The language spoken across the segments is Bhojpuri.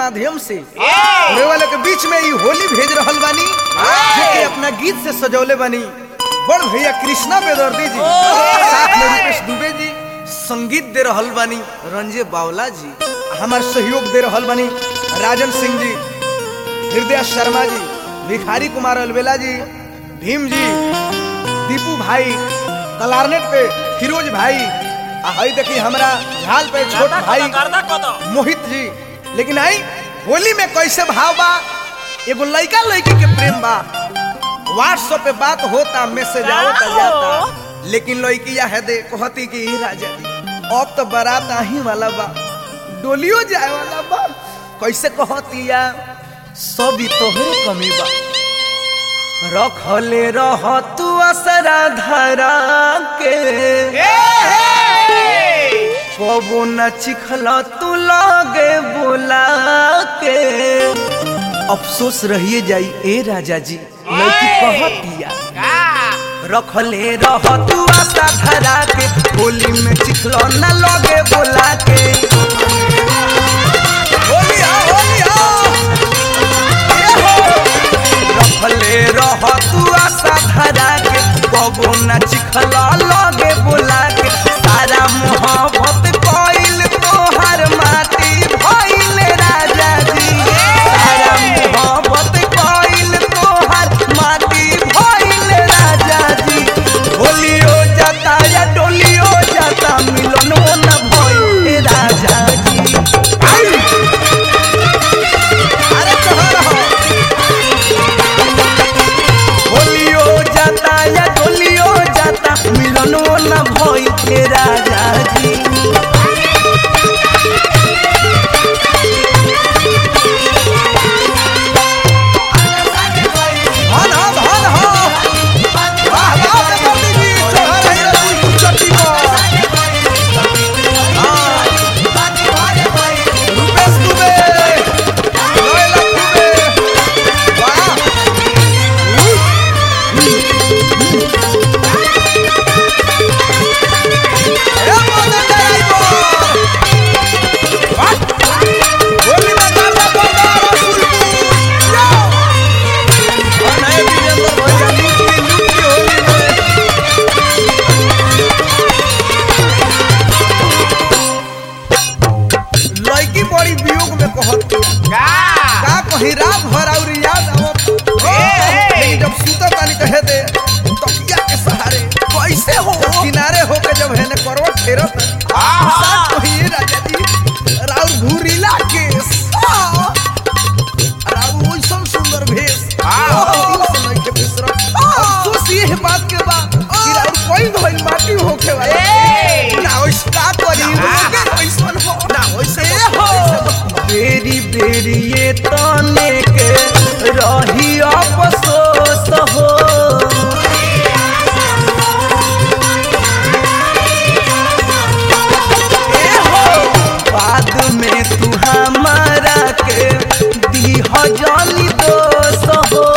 माध्यम से रेवाले के बीच में ई होली भेज रहल बानी जेके अपना गीत से सजौले बानी बड़ भैया कृष्णा बेदर्दी जी साथ में रूपेश दुबे जी संगीत दे रहल बानी रंजे बावला जी हमार सहयोग दे रहल बानी राजन सिंह जी हृदय शर्मा जी भिखारी कुमार अलवेला जी भीम जी दीपू भाई कलारनेट पे फिरोज भाई आ हई देखी हमरा झाल पे छोट भाई मोहित जी लेकिन आई होली में कैसे भाव बा एगो लड़का लड़की के प्रेम बा व्हाट्सएप पे बात होता मैसेज आवता जाता लेकिन लड़की है दे कहती कि "ई राजा जी अब तो बारात आही वाला बा डोलियो जाए वाला बा कैसे कहती या सब ही तोहरे कमी बा रखले रह तू असरा धरा के कबो न चिखल तू लगे बोला के अफसोस रहिए जाई ए राजा जी लड़की कहतिया रखले रह तू आशा धरा के होली में चिखल न लगे बोला के होली आ, होली आ। ए हो। रखले रह तू आशा धरा के कबो न चिखला लगे बोला के सारा मोहब्बत कइल तोहर माटी भइल राजा जी सारा मोहब्बत कइल तोहर माटी भइल राजा जी होलियो जाता या डोलियो जाता मिलनो न भइल राजा जी आई! अरे कहाँ रहो होलियो जाता या डोलियो जाता मिलनो न भई हे राजा जी धन हो धन हो वाह वाह जगदीश जी चढ़ा रही रसूल चट्टी पर हाँ रुपेश दुबे लोयला दुबे वाह ए मदन ड्राइवर वाह होली में गाना बजा रसूलपुर जाओ और नए वीरेंद्र भैया लुटी लुटी होली में लड़की बड़ी वियोग में कहत का कहीं रात भर और याद आवत लेकिन जब सुतत तानी कहे दे तकिया के सहारे कैसे हो किनारे होके जब हेने करवट फेरत साथ कहीं राजा जी राउर घुरीला केस हाँ। राउर ओइसन सुंदर भेष दिल से नहीं के बिसरत अफसोस ये है बात के बा कि राउर कोई भइल माटी होके वाला ना ओइस का करी लोगे ओइसन हो ना ओइसे हो बेरी बेरी ये तने के रही अफसोस हो ए हो बाद में तू हमारा के दी जानी दोष हो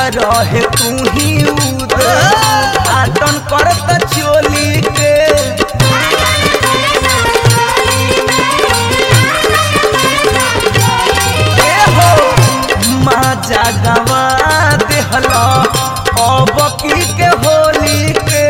रहे तू ही उद आटन करत चोली के ए हो माजा गवा देहला अब की के होली के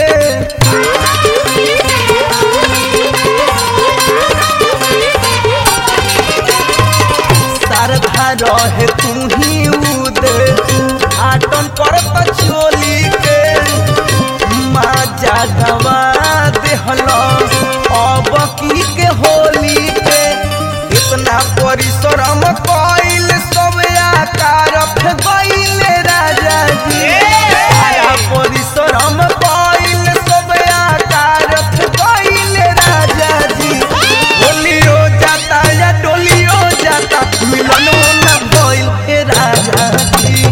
शारदा रहे तू ही उद आटन करत चोली के माजा गवा देहला अब की के होली के इतना परिश्रम कइल सब आकार गइल राजा जी सारा परिश्रम कइल सब आकार गइल राजा जी होलियो जाता या डोलियो जाता मिलन न भइल हे राजा जी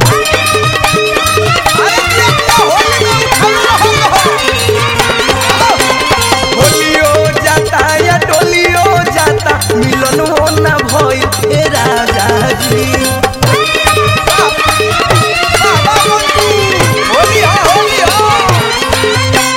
अरे देखता होली में उठल रहल हो। होलियो जाता या डोलियो जाता मिलन हो न भइल हे राजा जी होली हो होली हो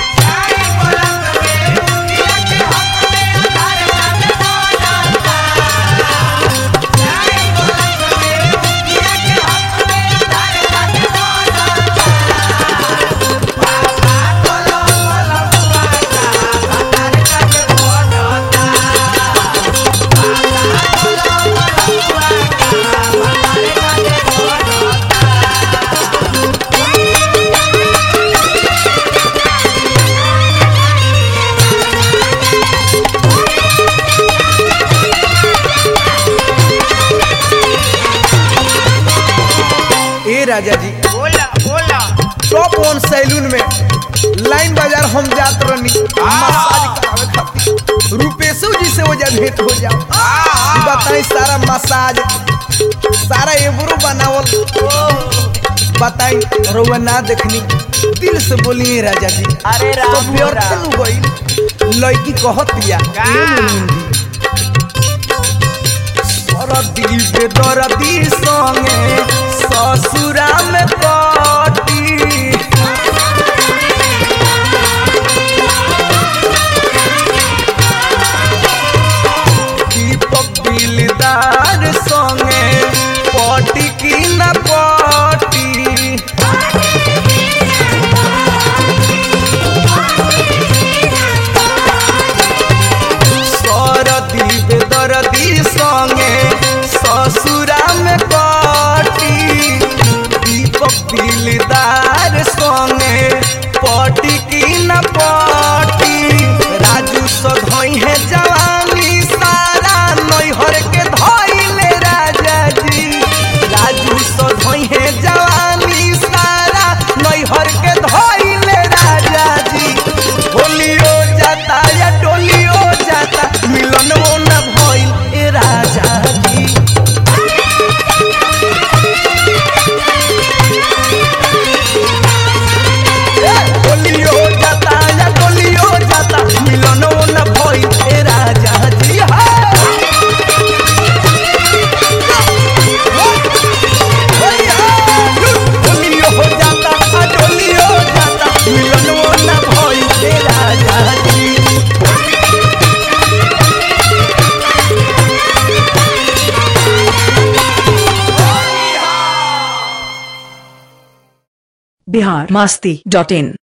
ए राजा जी बोला बोला टॉप वन सैलून में लाइन बाजार हम जात रहनी मसाज करावे खातिर रुपेशो जी से वो जब भेंट हो जाओ ई बताई सारा मसाज सारा एबरो बनावल बताई रउआ ना देखनी दिल से बोलिए राजा जी अरे राम तो हो व्यर्थ राम। नु गई लड़की कहत दिया का? सरदी बेदरदी संगे ससुरा में कटी दीपक दिलदार संगे पटी की न पटी सरदी बेदरदी संगे ससुरा में कटी दीपक दिलदार संगे पटी की न पटी राजू सधई है जवानी सारा नैहर के धइले राजा जी राजू सधई है जवानी सारा नैहर के धइले राजा जी होलियो जाता या डोलियो जाता मिलन न भइल ए राजा जी डोलियो जाता या डोलियो जाता मिलन न भइल ए राजा जी हा डोलियो हो जाता आ डोलियो जाता मिलन न भइल ए राजा जी बिहार मस्ती डॉट इन